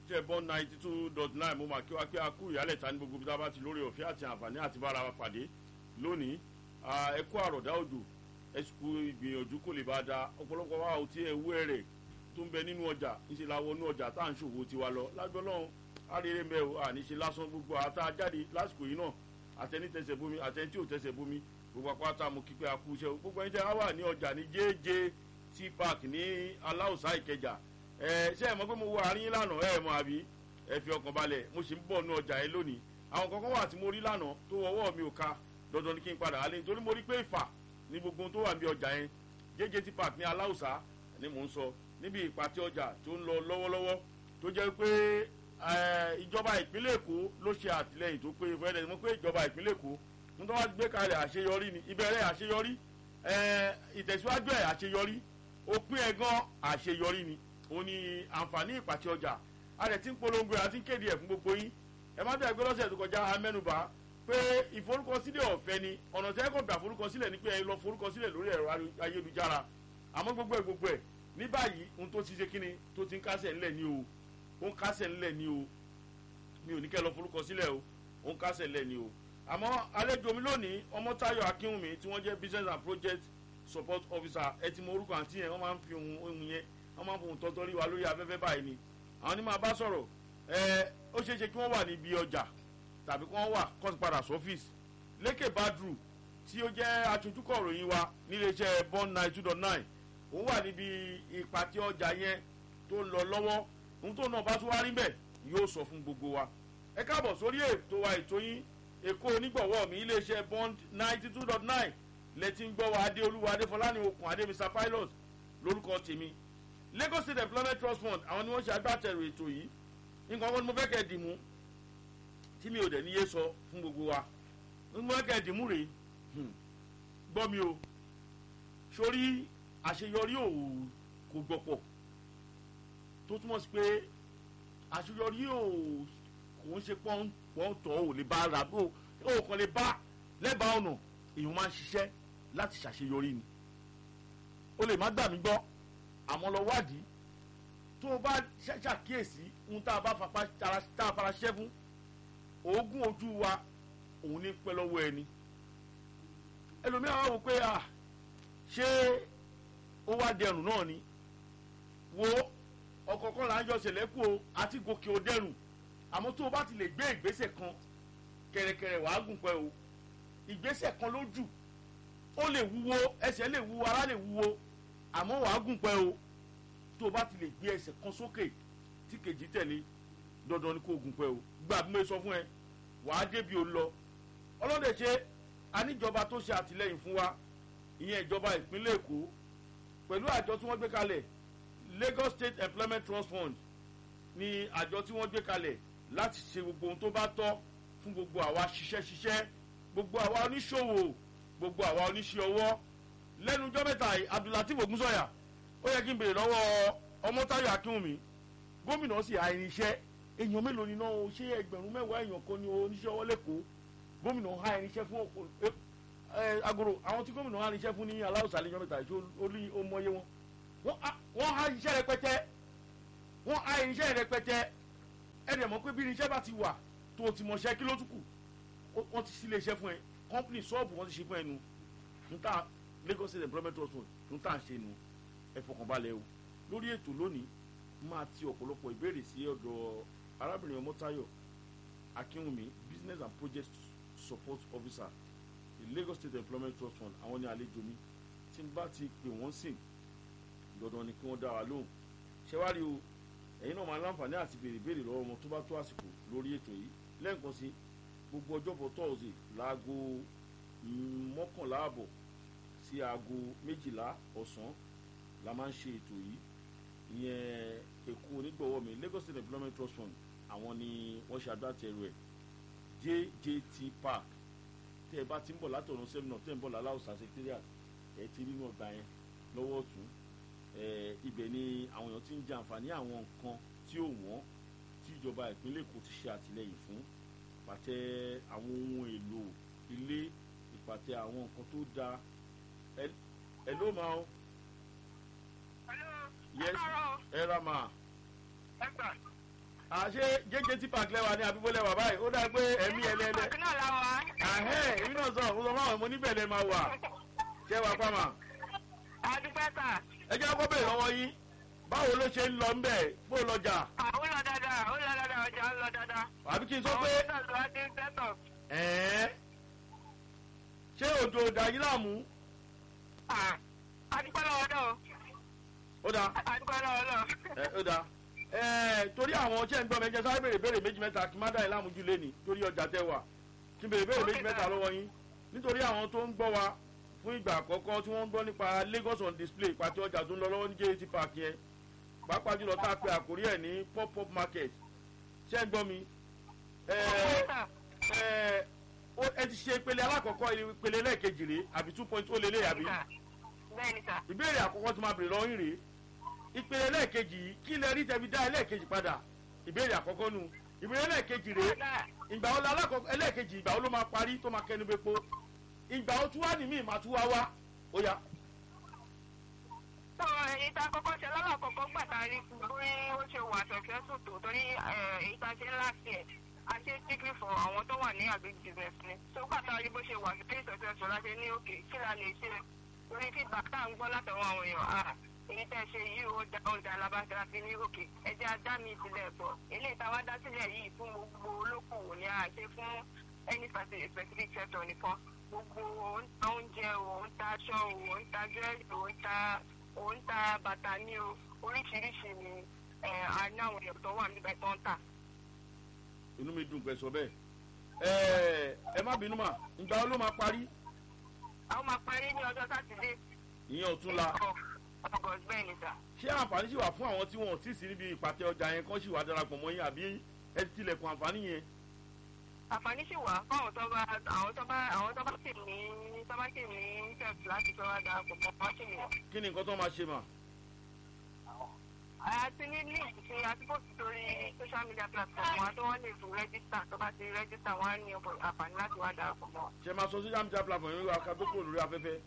iléeṣẹ́ bọ́n ninety two dot nine mo máa kí wa pé a kú ìyálẹ̀ ta ní gbogbo bí tá a bá ti lórí ọ̀fẹ́ àti àǹfààní àti bára wa pàdé lónìí ẹ kú àròdá òjò ẹ sì kú ìgbìyànjú kò lè bá a da ọ̀pọ̀lọpọ̀ wa ò tí ẹ wú ẹ̀rẹ̀ tó ń bẹ nínú ọjà ńṣe la wọnú ọjà tá à ń ṣòwò tiwa lọ lágbọ́n náà àrèrè mẹ́ o àníṣe lásán gbogbo àtà jáde lásìkò yìí náà àtẹni tẹsẹ̀ bomi àtẹni tí ò tẹsẹ̀ bomi gbogbo apáta mo kí pé a kú iṣẹ́ o gbogbo ẹni tẹ́ wá wà ní ọjà ní jẹ́ẹ́jẹ́ t park ní aláùsá ìkẹjà ẹ ṣe é mọ̀ pé mo wọ àárín lánàá ẹ mọ̀ àbí ẹ fi ọkàn balẹ̀ mo sì ń bọ̀ ní ọjà yẹn lónìí àwọn kankan wà tí mo rí lánàá tó ọwọ́ mi ò ka dandan ni kí n padà wálé nítorí mo rí pé ìfà ní gbogbo ohun tó wà ní ọjà yẹn jẹ́jẹ́ t park ní aláùsá ni mò ń sọ níbi ìpàtẹ ọjà tó ń lọ lọ́wọ́lọ́wọ́ tó jẹ́ pé ìjọba ìpínlẹ̀ èkó ló ṣe àtìlẹyìn tó pé fẹ́ẹ́ mo pé ìjọba ìpínlẹ̀ èkó ń tọ́ wá gbé kalẹ̀ àṣeyọrí ni ìbẹ̀rẹ̀ àṣeyọrí ìtẹ̀síwájú ẹ̀ àṣeyọrí òpin ẹ̀ gan àṣeyọrí ni òun ni àǹfààní ìpàtẹ ọjà a rẹ̀ ti ń polongo ẹ̀ àti ń kéde ẹ̀ fún gbogbo yín ẹ má dẹ̀ gbé lọ́sẹ̀ tó kọjá amẹ́nubà pé ìforúkọsílẹ̀ ọ̀fẹ́ ni ọ̀nà tẹ́ kọ̀ gbà forúkọsílẹ̀ ni pé ẹ lọ forúkọsílẹ̀ lórí ẹ̀rọ ayélujára àmọ́ gbogbo ẹ̀ gbogbo ẹ̀ ní báyìí ohun tó ti ṣe kíni tó ti ń kásẹ̀ ńlẹ̀ ni o ó ń kásẹ̀ ńlẹ̀ ni o mi ò ní kẹ́ lọ forúkọ sílẹ̀ o ó ń kásẹ̀ ńlẹ̀ ni o àmọ́ àlejò mi lónìí ọmọtáyọ̀ akínwùmí tí wọ́n jẹ́ business and project support officer ẹ ti mọ orúkọ àǹtí yẹn wọ́n máa ń fi ohun ohun yẹn wọ́n máa ń fohùn tọ́tọ́ rí wa lórí afẹ́fẹ́ báyìí ni àwọn ní máa bá sọ̀rọ̀ ẹ ó ṣeé ṣe kí wọ́n wà níbi ọjà tàbí kí wọ́n wà kọ́sì padà sọ́fíìsì lékè badru tí ó jẹ́ aṣojúkọ̀ ròyìn wa níléeṣẹ́ bond nine two dot nine òun wà níbi ìpàtẹ ọjà yẹn tó ń lọ lọ́wọ́ ohun tó náà bá tún wá rí bẹ́ẹ̀ yóò sọ fún gbogbo wa. ẹ káàbọ̀ sórí ètò wa ètò yín èkó onígbọ̀wọ́ mi iléeṣẹ́ bond ninety two dot nine lẹ́tí ń gbọ́ wa adéolúwa adéfọláni okùn adé mr pilot lórúkọ tèmi lagos state employment trust fund àwọn ni wọ́n ṣe agbátẹrù ètò yìí nǹkan kan ni mo fẹ́ kẹ́ ẹ dìmú tí mi ò dẹ̀ níyé sọ fún gbogbo wa mo fẹ́ kẹ́ ẹ dìmú rèé gbọ́ mi o sórí àṣeyọrí ò kò gbọ̀pọ̀ tó túmọ̀ sí pé àṣeyọrí ò kò ń ṣe pọ́ńtọ̀ ò lè bá ra bó ò kàn lè bá lẹ́bàá ọ̀nà èèyàn máa ń ṣiṣẹ́ láti ṣàṣeyọrí ni o lè má gbà mí gbọ́ àmọ́ lọ wádìí tó o bá ṣàkíyèsí ohun tá a bá tá a fara ṣẹ́ fún oògùn ojú wa òun ní pẹ́ lọ́wọ́ ẹni ẹlòmíràn wá wò pé à ṣé ó wá dẹrùn náà ni wo ọ̀kọ̀ọ̀kan là ń yọ ṣẹlẹ́kù o àti gòkè ó dẹrùn àmọ́ tó o bá ti lè gbé ìgbésẹ̀ kan kẹ̀rẹ̀kẹ̀rẹ̀ wàá gùn pẹ́ o ìgbésẹ̀ kan ló jù ó lè wúwo ẹsẹ̀ lè wúwo ara lè wúwo àmọ́ wàá gùn pẹ́ o tó o bá ti lè gbé ẹsẹ̀ kan sókè tí kejì tẹ̀lé dandan ni kò gùn pẹ́ o gbà bí mo sọ fún ẹ wàá débi ò lọ ọlọ́dẹ ṣe aníjọba tó ṣe àtìlẹ́yìn fún wa ìyẹn ìjọba ìpínlẹ̀ èkó pẹ̀lú àjọ tí wọ́n gbé kalẹ̀ lagos state employment trust fund ni àjọ tí wọ́n gbé kalẹ̀ láti ṣe gbogbo ohun tó bá tọ́ fún gbogbo àwa ṣiṣẹ́ ṣiṣẹ́ gbogbo àwa oníṣòwò gbogbo àwa oníṣẹ́ ọwọ́ lẹ́nu ọjọ́ mẹ́ta yìí abdulateef ogunsọ̀yà ó yẹ kí n bèrè lọ́wọ́ ọmọtáyọ̀ akínwùmí gómìnà sì ha irinṣẹ́ èèyàn mélòó ni náà ṣé ẹgbẹ̀rún mẹ́wàá èèyàn kan ni oníṣẹ́ ọwọ́ lẹ́kọ̀ọ́ gómìnà ha irinṣẹ́ fún ọ̀pọ̀ agoro àwọn tí gómìnà ha irinṣẹ́ fún ní aláwùsá lẹ́yìn mẹ́ta yìí ó rí ó mọyé wọn wọ́n há irinṣẹ́ rẹpẹtẹ wọ́n há irinṣẹ́ rẹpẹtẹ ẹ̀rẹ̀ mọ̀ pé bí irinṣẹ́ bá ti wà tó o ti mọ̀ṣẹ́ kí ló tún kù wọ́n ti sílé iṣẹ́ fún ẹ company ṣọ́ọ̀bù wọ́n ti ṣe fún ẹ nu níta lagos state employment trust fund níta ń ṣe nu ẹ fọkànbalẹ̀ o lórí ètò lónìí máa ti ọ̀pọ̀lọpọ̀ ìbéèrè sí ọ̀dọ̀ arábìnrin ọmọtayọ akínwùmí business and project support officer the lagos state employment trust fund àwọn ní àlejò mi tí n bá ti pè wọ́n sìn dandan ni kí wọ́n dá wa lóhùn ṣẹ́wárí o ẹ̀yin náà máa láǹfààní àti béèrè béèrè lọ́wọ́ wọn tó bá tó àsìkò lórí ètò yìí lẹ́ẹ̀kan sí gbogbo ọjọ́bọ̀ tọ́ọ̀sì láago mọ́kànlá àbọ̀ sí aago méjìlá ọ̀sán la máa ń ṣe ètò yìí ìyẹn èkó onígbọ̀wọ́ mi lagos state employment trust fund àwọn ni wọ́n ṣe agbátẹrù ẹ̀ jjt park tẹ́ ẹ bá ti ń bọ̀ látọ̀nà sẹ́mínà tẹ́ ẹ ń bọ̀ láláùsà secretariat ẹ ti rí inú ọgbà yẹn lọ́wọ́ ọ̀tún ibẹ̀ ni àwọn èèyàn ti ń jẹ àǹfààní àwọn nǹkan tí ò wọ́n tí ìjọba ìpínlẹ̀ èkó ti ṣe àtìlẹyìn fún ìpàtẹ àwọn ohun èlò ilé ìpàtẹ àwọn nǹkan tó dáa ẹ ló máa ń. yes ẹ ra máa. ẹ gbà àṣé jẹjẹ tí park lẹwà ní àbíbó lẹwà báyìí ó dá pé ẹmí ẹlẹlẹ Park náà la wà. àhẹ èmi náà sọ mo sọ fún àwọn ọmọ oníbẹ̀ lẹ máa wà ṣé wàá pàmà Adúpẹ́ sà. ẹ jẹ́ kó bèrè lọ́wọ́ yín báwo ló ṣe ń lọ ńbẹ̀ bó lọjà Ó lọ dáadáa, ó lọ dáadáa, ọjà ń lọ dáadáa. àbí kí n sọ pé Àwọn náà ló wá dé sẹ́tọ̀. ẹ̀ẹ́ ṣé òjò òdà yìí láàmú Adúpẹ́ lọ́wọ́ náà. ó dáa Adúpẹ́ lọ́wọ́ náà. ẹ ó dáa ẹ torí àwọn ṣẹ́ ń gbọ́ mẹ́jẹ sáré béèrè béèrè méjì mẹ́ta kí n má dá yín láàmú jù lẹ́ni torí ọjà tẹ wà kí n béèrè béèrè méjì mẹ́ta lọ́wọ́ yín nítorí àwọn tó ń gbọ́ wa fún ìgbà àkọ́kọ́ tí wọ́n ń gbọ́ nípa Lagos on display pàtó ọjà tó ń lọ lọ́wọ́ ní JT park yẹn pàápàá jùlọ tá a pe àkórí ẹ̀ ní pop up market ṣẹ́ ń gbọ́ mi ẹ ẹ ó ẹ ti ṣe ìpele alákọ̀ọ́kọ́ ìpele lẹ́ẹ̀kejì rèé àbí two point ó lélẹ̀ àbí Bẹ́ẹ̀ni sà. ìbéèrè àkọ́kọ́ tí máa bèrè lọ́yìn rèé ìpele lẹ́ẹ̀kejì yìí kí lẹ rí tẹ̀bi dá ẹlẹ́ẹ̀kejì padà ìbéèrè àkọ́kọ́ nu ìbéèrè lẹ́ẹ̀kejì rèé ìgbà wo la alákọ̀ọ́kọ́ ẹlẹ́ẹ̀kejì ìgbà wo ló máa parí tó máa kẹnu bepo ìgbà wo tún wá ní míì máa tún wá wá ó yá. Tó èyí tá a kọ́kọ́ ṣe lọ́lọ́kọ̀ọ́kọ́ gbà tá a rí fún bí ó ṣe wà successful tó torí èyí tá a ṣe last year a ṣe strictly for àwọn tó wà ní agric business ni. Tó gbà tá a rí bó ṣe wà very successful láti ní òkè kí la lè ṣe torí feedback tá à ń gbọ́ látọ̀wọ́ àwọn èèyàn ah èyí tẹ́ ṣe yìí ó da ó da alábàtà fi ní òkè ẹjẹ́ ajá mi ìpìlẹ̀ pọ̀ eléyìí tá a wá dá sílẹ̀ yìí fún gbogbo olókòwò ni a ṣe fún any specific sector nìkan gbogbo òun ta oúnjẹ o òun ta aṣọ o òun ta jewelry o òun ta òun ta bàtà ní o oríṣiríṣi ni a ní àwọn èèyàn tó wà níbẹ̀ tó ń tà. inú mi dùn pé sọ bẹ́ẹ̀ ẹ ẹ má bínú mà ìgbà wo ló máa parí àwọn máa parí ní ọjọ́ sátidé. ìyẹn ọ̀túnla August bẹ́ẹ̀ ni sà. ṣé àǹfààní sì wà fún àwọn tí wọn ò tí ì sí níbi ìpàtẹ ọjà yẹn kán sì wà darapọ̀ mọ́ yín àbí ẹ ti tilẹ̀kùn àǹfààní yẹn. àǹfààní sì wà fún àwọn tó bá àwọn tó bá àwọn tó bá sì ní tó bá sì ní interest láti fẹ́ wá darapọ̀ mọ́ wá sí mi. kí ni nǹkan tó máa ṣe mà. àti ní link tí a ti post sórí social media platform wa tó wọ́n lè fún register tó bá ti register wọ́n á ní àǹfààní láti wá darapọ̀ mọ́. ṣe máa sọ social media platform yẹn wá ká tó kúrò lórí afẹ́fẹ́.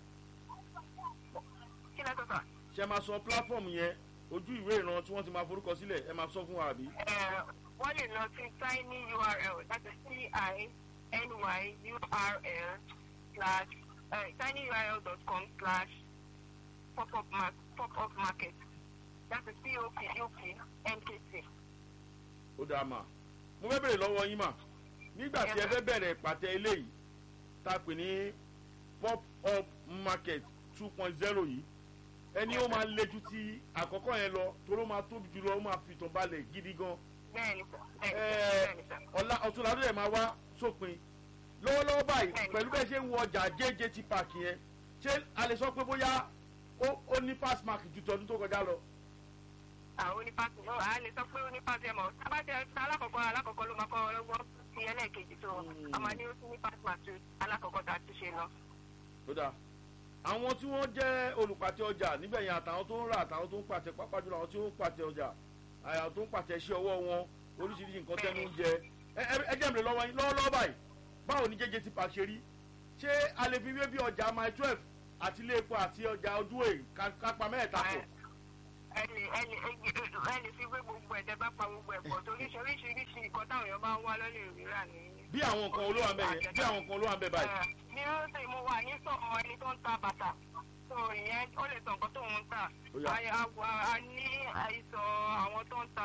kí lẹ́tọ̀ sà. ṣe máa sọ platform yẹn ojú ìwé ìran tí wọ́n ti máa forúkọ sílẹ̀ ẹ máa sọ fún wa àbí. wọ́n lè lọ sí tiny url that is t i n y u r l slash tinyurl.com slash pop-up mark pop-up market that is p o p u p m k t. ó dáa mà mo fẹ́ bèrè lọ́wọ́ yín mà nígbà tí ẹ fẹ́ bẹ̀rẹ̀ ìpàtẹ eléyìí tá a pè ní pop-up market two point zero yìí ẹni ó máa le ju ti àkọ́kọ́ yẹn lọ toró máa tóbi jù lọ ó máa fi tàn balẹ̀ gidi gan. bẹ́ẹ̀ni sà bẹ́ẹ̀ni sà. ọ̀la ọ̀túnla ló yẹ máa wá sópin lọ́wọ́lọ́wọ́ báyìí pẹ̀lú bẹ́ẹ̀ ṣe ń wọ ọjà jjt park yẹn ṣé a lè sọ pé bóyá ó ní pass mark ju tọdún tó kọjá lọ. àwọn onípàtì náà a lè sọ pé onípàtì ẹ̀ mọ̀ tábàtì alákọ̀ọ́kọ́ alákọ̀ọ́kọ́ ló máa kọ́ ọlọ́gbọ́n ti ẹlẹ́ẹ̀kejì tó ọmọ ní ó tún ní pass mark ju alákọ̀ọ́kọ́ tá a ti ṣe lọ. ó dáa àwọn tí wọ́n jẹ́ olùpàtẹ ọjà níbẹ̀ yẹn àtàwọn tó ń rà àtàwọn tó ń pàtẹ pápá jùlọ àwọn tí ó ń pàtẹ ọjà àwọn tó ń pàtẹ iṣẹ́ ọwọ́ wọn oríṣiríṣi nǹkan tẹ́nu ń jẹ ẹ jẹ́ mi lọ́wọ́ yín lọ́wọ́lọ́wọ́ báyìí báwo ni jẹjẹ ti pa ṣe rí ṣé a lè fi wé bí ọjà my twelve àti ilé epo àti ọjà ọdún èyí kápá mẹ́ẹ̀ta pọ̀. ẹni ẹni ẹni fi gbé gbogbo ẹ̀dẹ́ bá pa gbogbo ẹ̀pọ̀ torí oríṣiríṣi nǹkan táwọn èèyàn máa ń wá lọ́lẹ̀ ìrírà ní. bí àwọn nǹkan olówó àmbẹ yẹn bí àwọn nǹkan olówó àmbẹ báyìí. ní rọ́ọ̀sì mo wà ní sọ̀rọ̀ ẹni tó ń ta bàtà tó ìyẹn ó lè sọ nǹkan tó ń tà. a ní àìsàn àwọn tó ń ta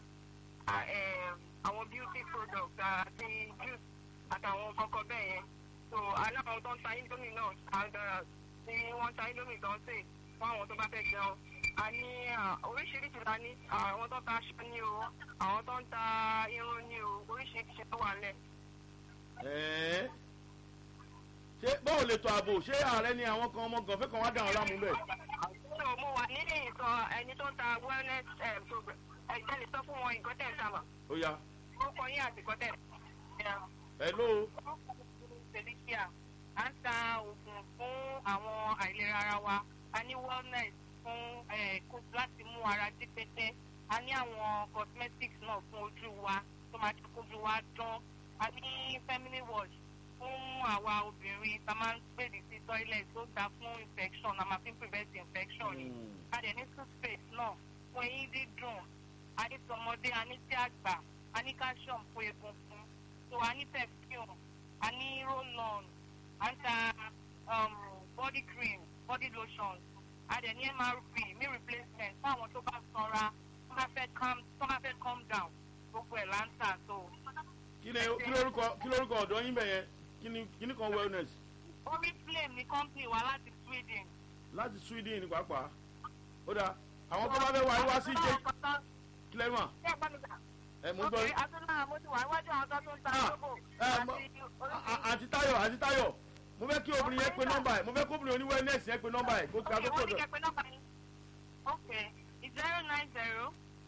àwọn beauty products àti juice àtàwọn kọ̀ọ̀kan bẹ́ẹ̀ yẹn. so aláwọn tó ń ta indomie náà àgbàrá tí wọ́n ta indomie tó ń sè fún àwọn tó bá fẹ́ jẹun a ní oríṣiríṣi la ní àwọn tó ń ta aṣọ ní o àwọn tó ń ta irun ní o oríṣiríṣi tó wà lẹ̀. ṣé báwo lè tọ ààbò ṣé ààrẹ ni àwọn kan ọmọ gànfẹ́ kan wá dà wọn láàmú bẹ́ẹ̀. so mo wà nílé ìsọ ẹni tó ń ta wellness program ẹgbẹ́ lè sọ fún wọn ìgọ́tẹ̀ ń sábà. ó yá. ó kọ yín àti ìgọ́tẹ̀. hello. felicia à ń ta oògùn fún àwọn àìlera ara wa a ní wellness fún láti mú ara jí pété a ní àwọn cosmetics náà fún ojú wa tó máa jẹ́ kójú wa dán a ní feminine wash fún àwa obìnrin tá a máa ń gbèdì sí toilet tó dáa fún infection a máa fi ń prevent infection ni a dẹ̀ ní toothpaste náà fún eyín dídùn a ní tọmọ ọmọdé a ní tí àgbà a ní calcium fún egungun so a ní perfume a ní roll-on a ń ta um, body cream body lotion a dẹ̀ ní mrp meal replacement fún àwọn tó bá sanra tó bá fẹ́ calm tó bá fẹ́ calm down gbogbo ẹ̀ là ń tà so. kí ni kí lórúkọ kí lórúkọ ọ̀dọ́ yín bẹ̀ yẹn kí ni kí ni kan wellness orí flame ní company wa láti sweden. láti sweden ní pàápàá ó dáa àwọn tó bá fẹ́ wá wá sí jẹ́ kílẹ̀ mà ṣé ẹ gbọ́ mi sà? ẹ mo ń gbọ́ ok yín. àtúntò mo ti wà níwájú àwọn tó tún ta Ah, lóbò ẹ, mo- àti À- à- àǹtí táyọ̀ àǹtí táyọ̀ mo fẹ́ kí obìnrin yẹn pe nọ́mbà ẹ̀ mo fẹ́ kí obìnrin oní wellness yẹn pe nọ́mbà ẹ̀ kó kí a tó ok wọ́n ní tọ̀dọ̀ kẹ́pẹ́ nọ́mbà yín. ok zero nine zero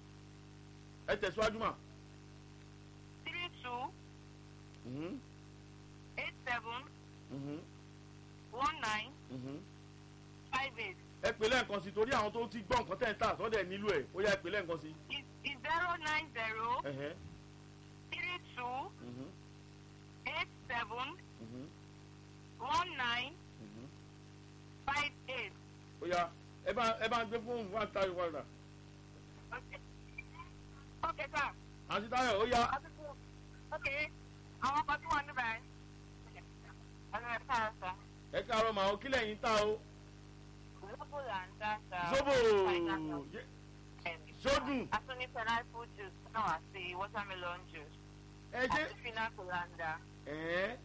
ẹ tẹ̀síwájú mà. three two Mhm, eight seven mhm, one nine mhm. five eight ẹ pè lẹ́ẹ̀kan sí torí àwọn tó ti gbọ́ nǹkan tẹ̀ ń tà sọ́dẹ̀ nílò ẹ̀ ó yá ẹ pè lẹ́ẹ̀kan sí. is zero nine zero Ẹ̀hẹ́, three two mhm, eight seven mhm, one nine mhm. five eight. ó yá ẹ bá ẹ bá ń gbé fóònù fún àǹtí táyọ̀ padà. ok ok sir. àǹtí táyọ̀ ó yá ok àwọn kan tí wọ́n ní báyìí. ọ̀nà ẹ̀ káàárọ̀ sá. ẹ káàárọ̀ màá ó kílẹ̀ yín ta o. zobo là ń dá sá. zobo Yé- sódùn a tún ní pineapple juice náà àti watermelon juice. ẹ ṣe àti fina colanda. ẹ̀ẹ́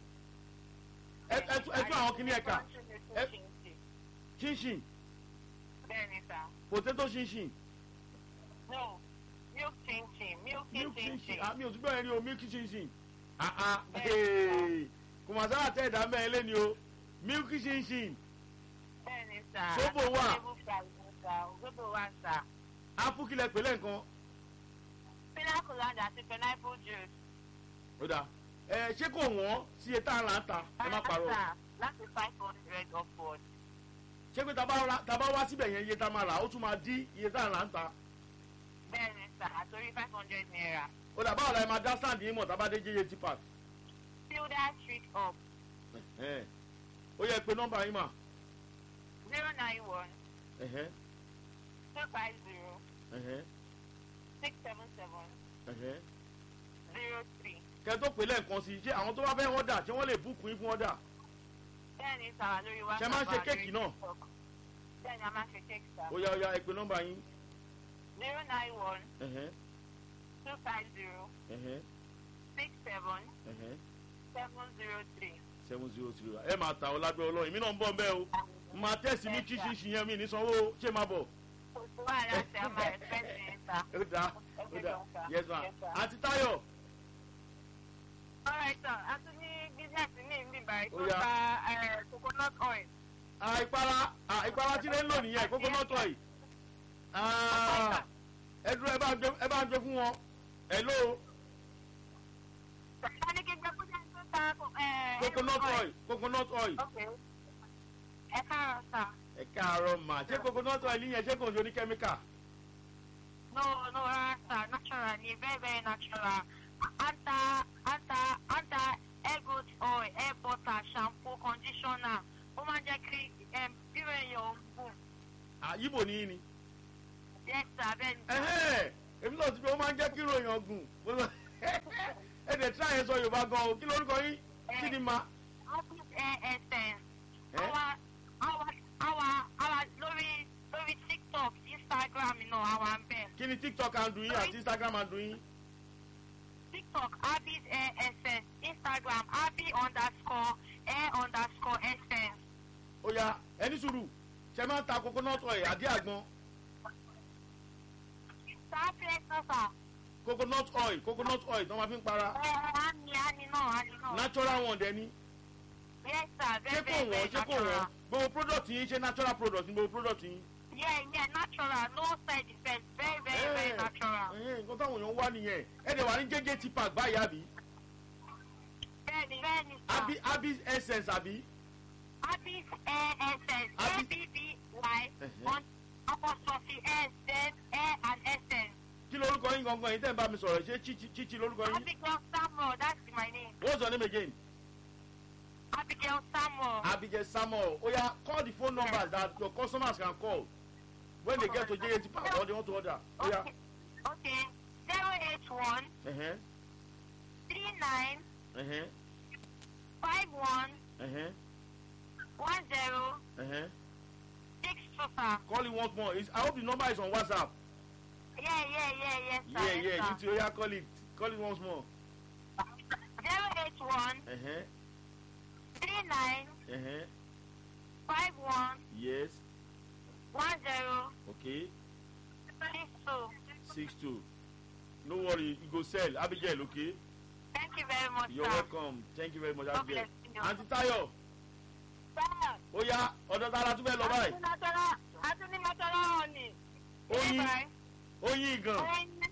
ẹ ẹ tún ẹ tún àwọn kíní ẹ̀ka Ẹ- chinchin bẹ́ẹ̀ni sá. potato chinchin no milk chinchin milk milk chinchin chinchin. ah mi ò tún bẹ́ẹ̀ ni o milk chinchin ah ah Bẹ́ẹ̀. kò mà sáà tẹ̀ ẹ̀dá mẹ́rin lé ni o milk chinchin bẹ́ẹ̀ni sá. Zobo wà. Table price ni sá. zobo wà sá. apple kílẹ̀ pẹ̀lẹ́ nǹkan fina colanda àti pineapple juice. ó dáa ẹ ṣé kò wọ́n sí iye tá a là ń ta ẹ má parọ́ Sá, láti five hundred upward. ṣé pé tá a bá ra- tá a bá wá síbẹ̀ yẹn iye tá a máa rà ó tún máa dí iye tá a là ń ta bẹ́ẹ̀ni sá àtòrí five hundred naira. ó dà báwo la ẹ máa dá stand yín mọ̀ tá a bá dé jẹ́yẹ tí park Tilda street up ẹ̀ ó yẹ pé nọ́mbà yín mà zero nine one ẹ̀hẹ́ two five zero ẹ̀hẹ́ six seven seven ẹ̀hẹ́ zero three. kẹ́ tó pè lẹ́ẹ̀kan sí i ṣé àwọn tó bá fẹ́ ọ̀dà ṣé wọ́n lè búùkù yín fún ọ̀dà bẹ́ẹ̀ni sá lórí wá. Ṣé máa ń ṣe kéèkì náà? bẹ́ẹ̀ni a máa ń ṣe kéèkì sá. ó yá ó yá ẹ pè nọ́mbà yín zero nine one ẹ̀hẹ́ two five zero ẹ̀hẹ́ six seven ẹ̀hẹ́ seven zero three. seven zero zero ẹ máa ta ọ lágbẹ́ ọlọ́run èmi náà ń bọ̀ ń bẹ́ o máa tẹ̀sí mi kíṣí ṣì yẹn mi ní sanwó o. ṣé máa bọ̀ kò sí wàhálà sí a máa ẹ̀fẹ́ sí i sá. ó dáa ó dáa yes ma àti táyọ̀ alright sir a tún ní bísíǹsì ní ìlú ìbàdàn tó Ó yá. ta eh, coconut oil. ah, ìpara ah, ìpara tí lè ń lò nìyẹn coconut oil Ah, ẹ dúró ẹ bá ń gbé ẹ bá ń gbé fún wọn hello a ní kí n gbé kó jẹ́ tó ta eh, coconut oil coconut oil ok ẹ káàárọ̀ sá. ẹ káàárọ̀ mà ṣé coconut oil yẹn ṣé kò ń ṣe ní kẹ́míkà No, no, rasta, natural, ni very, very natural. Anta, anta, anta, hair growth oil, hair butter, shampoo, conditioner. Ó máa ń jẹ́ kí um, bírò èèyàn ń bù. Ah, yíbo ní í ni Yes, sir, bẹ́ẹ̀ ni. ẹ̀hẹ́ èmi náà ti pé ó máa ń jẹ́ kí ìròyìn ọ̀gùn Mo sọ- ẹ dẹ̀ tí àyẹ̀ sọ yorùbá gan o kí lórúkọ yín kí ni ma Office hair essence. Eh? Àwa, àwa, àwa, àwa lórí lórí TikTok, Instagram náà àwa ń bẹ̀. kí ni tiktok àndùn yín àti instagram àndùn yín TikTok, Abby's hair essence. Instagram, Abby underscore hair underscore essence. ó yá ẹni sùúrù ṣe máa ń ta coconut oil àdí àgbọn Sáà fẹ́ sọ́sà. coconut oil coconut oil tí wọ́n máa fi ń para Ẹ á ní á ní náà á ní náà. natural one dẹ̀ ni Yes, sir. ṣé Very, kò very, wọ́n very ṣé kò natural. wọ́n gbogbo product yín ṣe natural product ní gbogbo product yín. Yeah, yeah, natural. No side effects. Very, very, very Eh, natural. eh, nǹkan táwọn èèyàn wá nìyẹn ẹ dẹ̀ wà ní jẹ́jẹ́ ti park báyìí àbí Bẹ́ẹ̀ni, bẹ́ẹ̀ni, sir. àbí àbí essence àbí Abby's hair essence. Abby- A-B-B-Y Uh-huh. on apostrophe S, then hair and essence. kí lorúkọ yín gangan yín tẹ́ ń bá mi sọ̀rọ̀ ṣé chichi chichi lorúkọ yín Abigail Samuel, that's my name. what's your name again Abigail Samuel. Abigail Samuel oya call the phone numbers that your customers can call when they get to jẹ́jẹ́ ti park or they want to order oya Okay. Okay. Zero ẹ̀hẹ́n three nine ẹ̀hẹ́n five one ẹ̀hẹ́n one zero ẹ̀hẹ́n six two sir. call it once more It's, i hope the number is on whatsapp Yeah, yeah, yeah, yes, sir. yeah yes, yeah sir. you too oya call it call it once more Zero eight one ẹ̀hẹ́n three nine ẹ̀hẹ́n five one yes one zero okay six two. six two no worry you go sell abigail okay Thank you very much, you're sir. welcome thank you very much God abigail bless you. aunty tayo Sir, oya ọ̀dọ̀ tara tún fẹ́ lọ báyìí Atúní Mọ́tọ́lá ọ̀nì. oyin oyin gan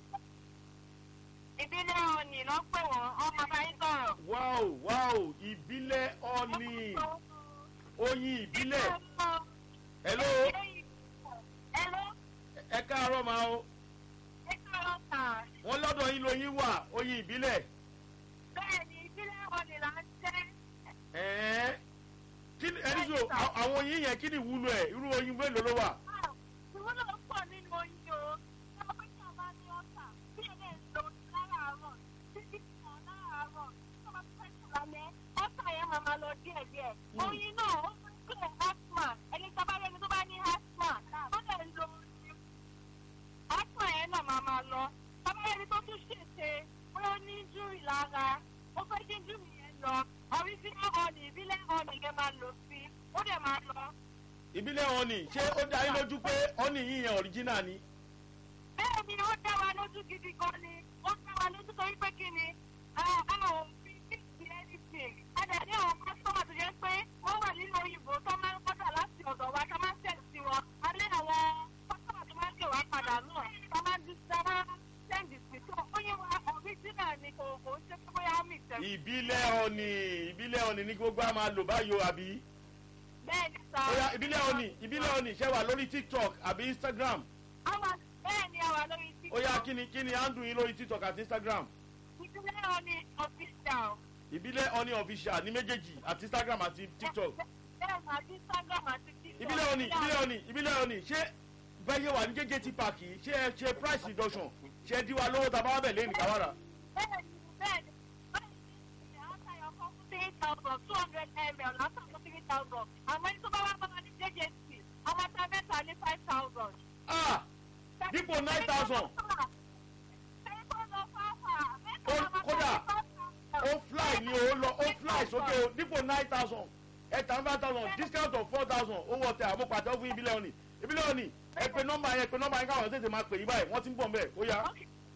Ìbílẹ̀ ọ̀nì ló pè wọ́n, ọmọ bá yín sọ̀rọ̀. wow wow ìbílẹ̀ ọ̀nì oyin ìbílẹ̀ hello Hello, ẹ káàárọ̀ máa o ẹ káàárọ̀ sà. wọ́n lọ́dọ̀ yín lóyin wà oyin ìbílẹ̀ Bẹ́ẹ̀ni, ìbílẹ̀ ọ̀nì là ń jẹ́. ẹ̀ẹ́n kí ni ẹni sọ à- àwọn oyin yẹn kí ni ìwúlò ẹ̀ irú oyin mélòó ló wà Ìwúlò pọ̀ nínú oyin o. Ọmọ pé kí a bá ní ọ̀sà, kí ẹ lè lo láràárọ̀, títí kan láràárọ̀, tó bá fẹ́ sùn lálẹ́, ọ̀sà yẹn máa máa lọ díẹ̀díẹ̀. Mm. Oyin náà, ó máa ń pè asthma. Ẹni tó bá rí ẹni tó bá ní asthma, ó lè lo oyin. Asthma yẹn náà máa máa lọ. Bàbá ẹni tó tún ṣèṣe, pé ó ní injury lára, ó fẹ́ kí injury yẹn lọ. Original honey, ìbílẹ̀ honey yẹn máa lò sí, ó dẹ̀ máa lọ. ìbílẹ̀ ọ̀nì ṣé ó dá yín lójú pé ọ̀nì yín yẹn original ni bẹ́ẹ̀ ni ó dá wa lójú gidi gan ni ó dá wa lójú torí pé kí ni àwọn òfin fífi anything a dẹ̀ ní àwọn kọ́sọ́mà tó jẹ́ pé wọ́n wà nínú òyìnbó tó máa ń kọ́dà láti ọ̀dọ̀ wa tó máa ń tẹ̀ sí wọn a ní àwọn kọ́sọ́mà tó máa ń kẹwàá padà náà tó máa ń di sára sẹ́ǹdì sí tó ó yẹ wa original ni kò kò ṣe pé bóyá ó mì tẹ̀. ìbílẹ̀ ọ̀nì ìbílẹ̀ ọ̀nì ní gbogbo a máa lò báyìí o àbí bẹ́ẹ̀ ni sá. oya ìbílẹ̀ ọ̀nì ìbílẹ̀ ọ̀nì ṣe wà lórí tiktok àbí instagram àwa bẹ́ẹ̀ ni àwa lórí tí. oya kí ni kí ni handle yín lórí tiktok àti instagram ìdílé wọn ni official. ìbílẹ̀ ọ̀nì official ní méjèèjì àti instagram àti tiktok bẹ́ẹ̀ ni àti instagram àti tiktok. ìbílẹ̀ ọ̀nì ìbílẹ̀ ọ̀nì ìbílẹ̀ ọ̀nì ṣé bẹ́ẹ̀ wà ní jẹ́jẹ́ park yìí ṣé ẹ ṣe price reduction ṣé ẹ dín wa lówó tá a bá wà bẹ̀ lẹ́nu káwárà bẹ́ẹ̀ni bẹ́ẹ̀ni bẹ́ẹ̀ni àwọn ayọ̀ kan fún three thousand two hundred ml látọ̀ fún three thousand àmọ́ ní tó bá wà bá ní jjc àwọn ata mẹ́ta ní five thousand. ah dípò nine thousand Ó- kódà, ó fly ni o lọ ó fly sókè o dípò nine thousand ẹ̀ta five thousand discount of four thousand owó ọ̀tẹ̀ àmúpàtẹ́ fún ìbílẹ̀ ọ̀nì ìbílẹ̀ ọ̀nì ẹ pe nọ́mbà yẹn pe nọ́mbà yẹn káwọn tètè máa pè yín báyìí wọ́n ti ń bọ̀ mbẹ́ ó yá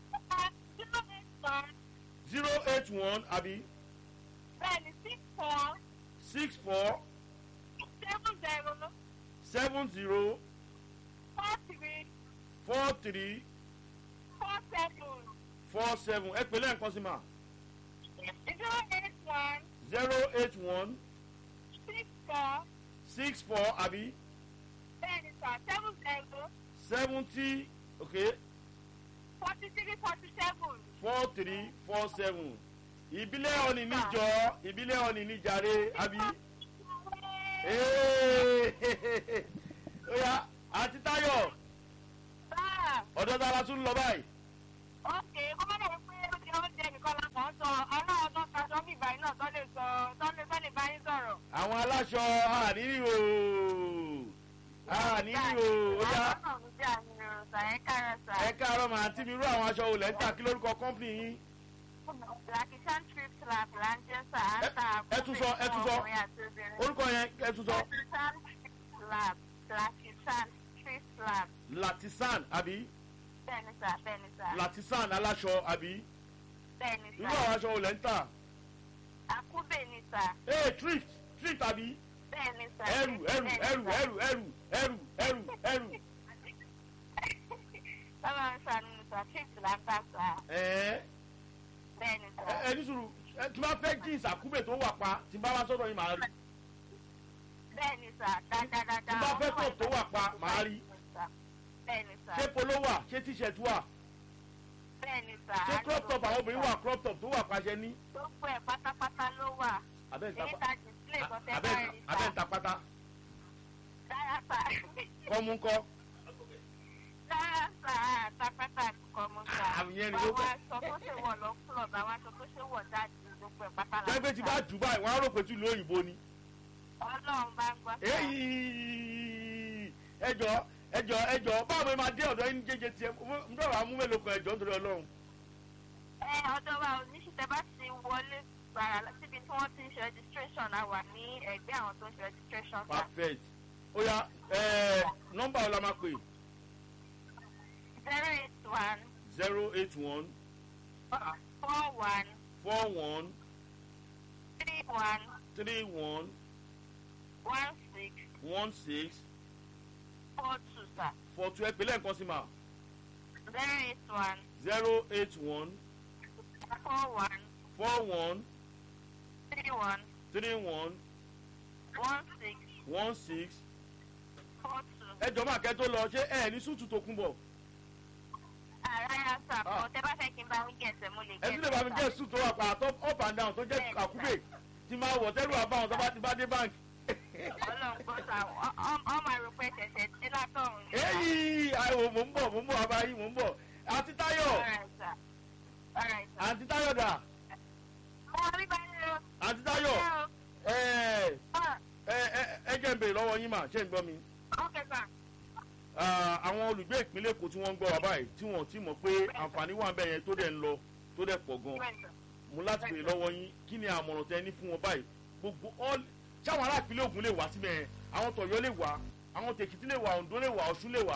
zero eight one àbí bẹ́ẹ̀ni six four six four seven zero seven zero four three four three four seven four seven ẹ pè lẹ́ẹ̀kan sí ma zero eight one zero eight one six four six four àbí bẹ́ẹ̀ni sir seven zero seventy okay forty three forty seven. four three four seven ìbílẹ̀ ọ̀nì níjọ ìbílẹ̀ ọ̀nì níjàre àbí. Ee, ó yá àti táyọ̀ Báà. ọ̀dọ́ tá a la tún lọ báyìí. ókè kó má dẹ̀ pé ó jẹ́ oúnjẹ nìkan la kàn ń sọ ọlọ́run tó ta sọ mí ìbáyìí náà tó lè sọ tó lè tó lè bá yín sọ̀rọ̀. àwọn aláṣọ àníní o àníní o ó yá àwọn náà ń jà ní ìrọ̀sà ẹ̀ kára sà. ẹ káàárọ̀ màá tí mi rú àwọn aṣọ olè ń tà kí lórúkọ kọ́ńpìnì yín. Lakishan trip lab là ń jẹ́ sà á Ẹ- ta ẹ tún sọ, ẹ tún sọ. ọkùnrin àti obìnrin. orúkọ yẹn ẹ tún sọ Lakishan trip lab Lakishan trip lab latisan àbí bẹ́ẹ̀ni sà bẹ́ẹ̀ni sà latisan aláṣọ àbí bẹ́ẹ̀ni irú sà àwọn aṣọ olè ń tà. àkúbè ni sà ee thrift thrift àbí bẹ́ẹ̀ni sà. ẹrù ẹrù bẹ́ẹ̀ni ẹrù sà. ẹrù ẹrù ẹrù ẹrù ẹrù. Báwo ń sànù sà trip là ń tà sà ẹ̀ẹ́ bẹ́ẹ̀ni sà. ẹ ẹ ní sùúrù ẹ tí wọ́n fẹ́ jeans àkúbè tó wà pa tí n bá wá sọ́dọ̀ yín màá rí bẹ́ẹ̀ni sà dáadáa. tí n bá fẹ́ top tó wà pa màá rí bẹ́ẹ̀ni sà ṣé polo wà ṣé t-shirt wà bẹ́ẹ̀ni sà. ṣé crop top àwọn obìnrin wà crop top tó wà paṣẹ ní. gbogbo ẹ̀ pátápátá ló wà. abẹ́ ń ta èyí pa- ta display kan tẹ́ abẹ́ bá ń rí ta- abẹ́ ń sà. ta pátá dára sà. kọ́mú ńkọ́ dára sá àtàkàtà kọ mo sá. Àmì yẹn ni ló àwọn fẹ́. aṣọ tó ṣe wọ̀ lọ club àwọn aṣọ tó ṣe wọ̀ jáde gbogbo ẹ̀ pátá la. jẹ́gbẹ́ tí bá jù báyìí wọ́n á rò pé tí ìlú òyìnbó ni. ọlọ́run bá ń gbọ́ sá. èyí ẹjọ ẹjọ ẹjọ báwo ni máa dé ọ̀dọ̀ yín jẹjẹ tiẹ̀ n bẹ̀rẹ̀ amú mélòó kan ẹjọ nítorí ọlọ́run. ẹ ọ̀dọ̀ wa ò ní ṣiṣẹ́ bá ti wọlé gbàrà síbi tí wọ́n ti ń ṣe registration a wà ní ẹgbẹ́ àwọn tó ń ṣe registration sá. perfect ó yá ẹ nọ́mbà ọ̀la máa pè zero eight one zero eight one four one four one three one three one one six one six four two sir. four two ẹ pè lẹ́ẹ̀kan sí ma zero eight one zero eight one four one four one three one three one one six one six four two. ẹ jọ máa kẹ́ tó lọ ṣé ẹ ní súùtù tó kún bọ̀ Rárá sà, Ah. kò tẹ́ bá fẹ́ kí n bá wí gẹ̀ẹ́sẹ̀ mo lè ẹ tún lè bá mi sà. gẹ́ súùtù tó wà pa àtọ́ up and down tó jẹ́ Bẹ́ẹ̀ni, àkúbè tí máa wọ̀ tẹ́lú àbáwọn tó bá ti bá dé báńkì. Ọlọ́run gbọ́ sà, ọ- ọ- ọ máa rò pé ṣẹ̀ṣẹ̀ dé látọ̀run ni. èyí àìwò mò ń bọ̀ mò ń bọ̀ abáyé mò ń bọ̀ àti táyọ̀ Alright sà. Alright sà. àti táyọ̀ dà Mo rí báyìí o. àti táyọ̀ Ṣé o? ẹ Ah, ẹ ẹ ẹ jẹ́ ń bèrè lọ́wọ́ yín mà ṣé ń gbọ́ mi. Okay sà. Ah, àwọn olùgbé ìpínlẹ̀ èkó tí wọ́n ń gbọ́ wa báyìí tí wọ́n ti mọ̀ pé àǹfààní wà ń bẹ̀ yẹn tó dẹ̀ ń lọ tó dẹ̀ pọ̀ gan Bẹ́ẹ̀ sà. mo láti bèrè lọ́wọ́ yín kí ni àmọ̀ràn tẹ ní fún wọn báyìí gbogbo all sáwọn ará ìpínlẹ̀ ògùn lè wá síbẹ̀ yẹn àwọn tọ̀yọ́ lè wá àwọn tèkìtì lè wá oǹdó lè wá ọ̀ṣun lè wá.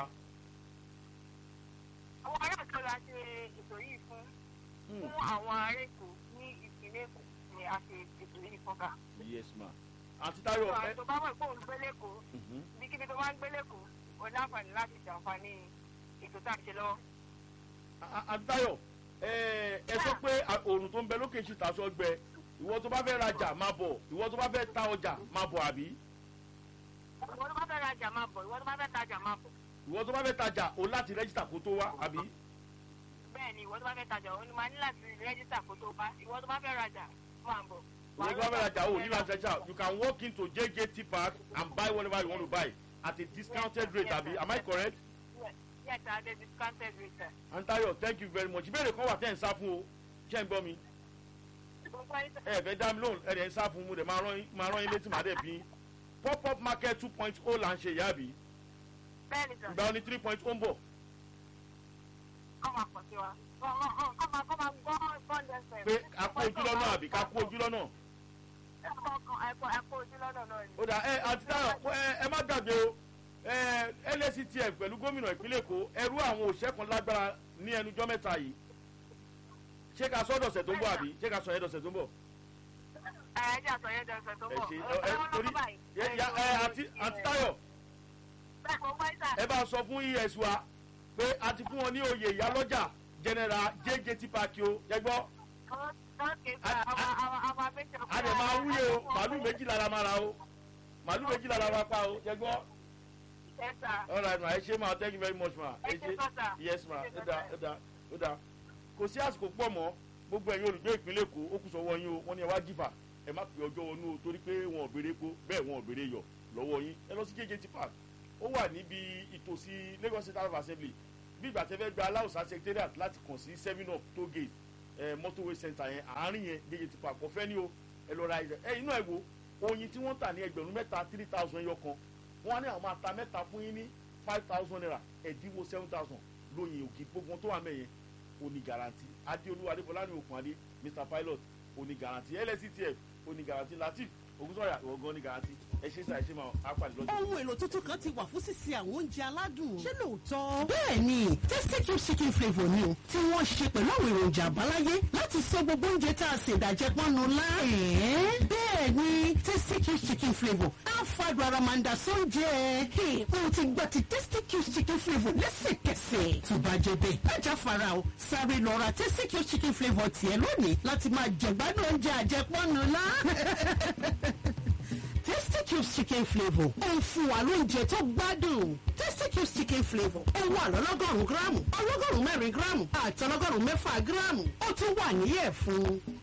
Àwọn ará Èkó la ṣe ètò yìí fún Hmm, fún àwọn ará Èkó ní ìpínlẹ̀ Èkó ni a ṣe ètò yìí fún ká. yes ma àti táyọ̀ ẹ Àwọn tó bá mọ̀ pé òun gbé lẹ́kọ̀ọ́ mhm. ibikíbi tó bá ń gbé lẹ́kọ̀ọ́ o ní àǹfààní láti ṣàǹfààní ètò tá à ń ṣe lọ́wọ́. A- àti táyọ̀ ẹ ẹ sọ pé à- òòrùn tó ń bẹ lókè ṣì tàṣọ gbẹ ìwọ tó bá fẹ́ rajà máa bọ̀ ìwọ tó bá fẹ́ ta ọjà máa bọ̀ àbí ìwọ tó bá fẹ́ rajà máa bọ̀ ìwọ tó bá fẹ́ tajà máa bọ̀. ìwọ tó bá fẹ́ tajà o láti rẹ́jísítà kó tó wá àbí. bẹ́ẹ̀ ni ìwọ tó bá fẹ́ tajà òun ni máa ní láti rẹ́jísítà kó tó bá ìwọ tó bá fẹ́ rajà máa bọ̀. ìwọ tó bá fẹ́ rajà o ní láti rẹ́jísítà you can walk into jjt park and buy whatever you want to buy at a discounted rate àbí am I correct? yes sir the discounted rate sir. antayo thank you very much ìbéèrè kan wà tẹ́ ẹ̀ ń sá fún o ṣé ń gbọ́ mi gbogbo ayé sir. ẹ ẹ fẹ́ dá mi lóhùn ẹ ẹ̀ ń sá fún mo dẹ̀ máa rán yín- máa rán yín létí màá dẹ̀ bí pop up market two point oh là ń ṣe ìyá àbí bẹ́ẹ̀ ni sir. ìgbà oní three point oh ń bọ̀ kọ́ máa pọ̀ sí wa. kọ́ máa kọ́ máa kọ́ máa gbọ́ bọ́ọ̀lù ẹsẹ̀. pé a kó ojú lọ́nà àbí ká kó ojú lọ́nà ẹ̀kọ́ kan ẹ̀kọ́ ẹ̀kọ́ ojú lọ́nà náà ni. ó dà ẹ àti táyọ̀ ẹ ẹ má gbàgbé o ẹ lactf pẹ̀lú gómìnà ìpínlẹ̀ èkó ẹrú àwọn òṣìṣẹ́ kan lágbára ní ẹnujọ́ mẹ́ta yìí ṣé ká sọ dọ̀sẹ̀ tó ń bọ̀ àbí ṣé ká sọ yẹn dọ̀sẹ̀ tó ń bọ̀ ẹ̀ẹ́dì àtọ̀yẹ́ dẹ̀sẹ̀ tó ẹ bọ̀. ṣe ẹ ẹ torí ẹ ya- ẹ àti àti táyọ̀ bẹ́ẹ̀ kò wáyé sà. ẹ bá sọ fún es wa pé a ti fún wọn ní oyè ìyálọ́jà general jjt park o yẹ gbọ́ a dẹ̀ máa wúye o màálù méjìlá la máa ra o màálù méjìlá la máa pa o yẹ gbọ́ all right ma ẹ ṣe ma thank you very much ma ẹ ṣe yes ma ó dáa ó dáa ó dáa kò sí àsìkò pọ̀ mọ́ gbogbo ẹ̀yin olùgbé ìpínlẹ̀ èkó ó kù sọ́wọ́ yín o wọ́n ní ẹ wá jìfà ẹ má pè ọjọ́ wọnú o torí pé wọn ò béèrè epo bẹ́ẹ̀ wọn ò béèrè yọ̀ lọ́wọ́ yín ẹ lọ sí jjt park ó wà níbi ìtòsí lagos state house of assembly bí ìgbà tẹ́ fẹ́ gba aláùsá secretariat láti kàn sí seven up toll gate ẹ motorway center yẹn àárín yẹn jjt park ọ̀fẹ́ ni o ẹ lọ ra ẹ inú ẹ wo oyin tí wọ́n tà ní ẹgbẹ̀rún mẹ́ta three thousand ẹyọ kan wọ́n á ní àwọn máa ta mẹ́ta fún yín ní five thousand naira ẹ̀dínwó seven thousand lóyin òkè gbogbo wọn tó wà mẹ́yẹn oní garanti adéolú adébọlá ní òkun adé mr pilot oní garanti lsctf oní garanti latif ògúnsọ̀yà ìwọ̀gán oní garanti ẹ ṣe sá ẹ ṣe máa apàdé lọ́jọ́. ohun èlò tuntun kan ti wà fún sísè àwọn oúnjẹ aládùn. ṣé lóòótọ́. bẹ́ẹ̀ ni tasty cube chicken flavour ni o tí wọ́n ṣe pẹ̀lú àwọn èròjà àbáláyé láti sọ gbogbo oúnjẹ tá a ṣe ìdàjẹ́ pọ́nnu lá. ẹ̀ẹ́ bẹ́ẹ̀ ni tasty cube chicken flavour á fàdùn ara máa ń da sóúnjẹ. mo ti gba ti tasty cube chicken flavour lẹ́sẹ̀kẹsẹ̀. tó bá jẹ bẹ́ẹ̀ lájà fara o sáré lọ ra tasty cube chicken flavour tiẹ̀ lónìí láti máa jẹ̀gbádùn oúnjẹ àjẹpọ́nnu lá. Tasty Cubes chicken flavour ó ń fún wa lóúnjẹ tó gbádùn. Tasty Cubes chicken flavour ó wà lọ́lọ́gọ́rùn-ún gíráàmù ọlọ́gọ́rùn-ún mẹ́rin gíráàmù àti ọlọ́gọ́rùn-ún mẹ́fà gíráàmù ó tún wà níyẹ̀ fún.